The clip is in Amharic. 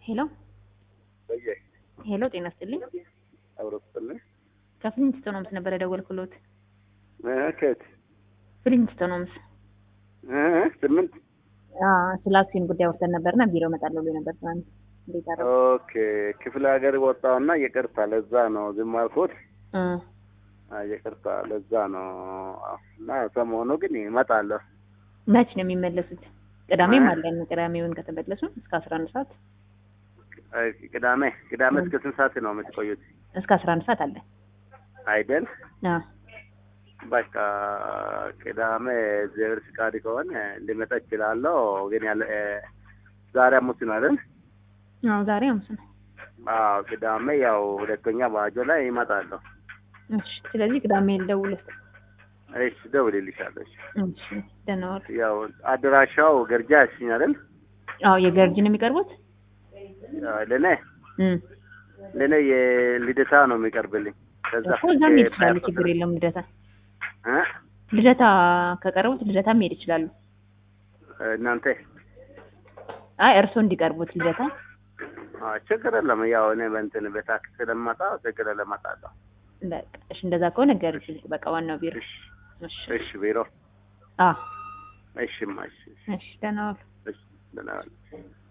ሄሎ በየ ሄሎ፣ ጤና ይስጥልኝ። አብረስጥልኝ ከፍሊንትስቶን ሆምስ ነበር የደወልኩሎት። ከየት ፍሊንትስቶን ሆምስ ስምንት ስለ አክሲዮን ጉዳይ ወርተን ነበርና ቢሮ እመጣለሁ ብሎ ነበር ትናንት። እንዴት አደረጉ? ኦኬ ክፍለ ሀገር ወጣውና ይቅርታ፣ ለዛ ነው ዝም አልኩት። እ አይ ይቅርታ፣ ለዛ ነው እና ሰሞኑ ግን እመጣለሁ። መች ነው የሚመለሱት? ቅዳሜም እ? አለን። ቅዳሜውን ከተመለሱ እስከ አስራ አንድ ሰዓት አይ ቅዳሜ ቅዳሜ እስከ ስንት ሰዓት ነው የምትቆዩት? እስከ አስራ አንድ ሰዓት አለን። አይደል? አዎ በቃ ቅዳሜ እግዚአብሔር ፍቃድ ከሆነ ሊመጣ እችላለሁ። ግን ያለ እ፣ ዛሬ ሐሙስ ነው አይደል? አዎ ዛሬ ሐሙስ ነው። አዎ ቅዳሜ ያው ሁለተኛ ባጆ ላይ ይመጣለሁ። እሺ፣ ስለዚህ ቅዳሜ ልደውልህ። እሺ ደውልልሻለሁ። እሺ እሺ፣ ደህና ዋሉ። ያው አድራሻው ገርጃ ያስኝ አይደል? አዎ የገርጂ ነው የሚቀርቡት። ለኔ እም ለኔ የልደታ ነው የሚቀርብልኝ። ከዛ እኮ እዛም መሄድ እ፣ ይችላሉ። ችግር የለውም። ልደታ እ? ልደታ ከቀረቡት ልደታ መሄድ ይችላሉ። እናንተ አይ እርስዎ እንዲቀርቡት ልደታ። አ፣ ችግር የለም። ያው እኔ በእንትን በታክሲ ስለማጣ ችግር የለም እመጣለሁ። በቃ እሺ፣ እንደዛ ከሆነ ገርጂ በቃ ዋናው ቢሮ። እሺ እሺ እሺ ቢሮ አዎ እሺማ እሺ እሺ እሺ፣ ደህና ዋሉ። እሺ ደህና ዋል።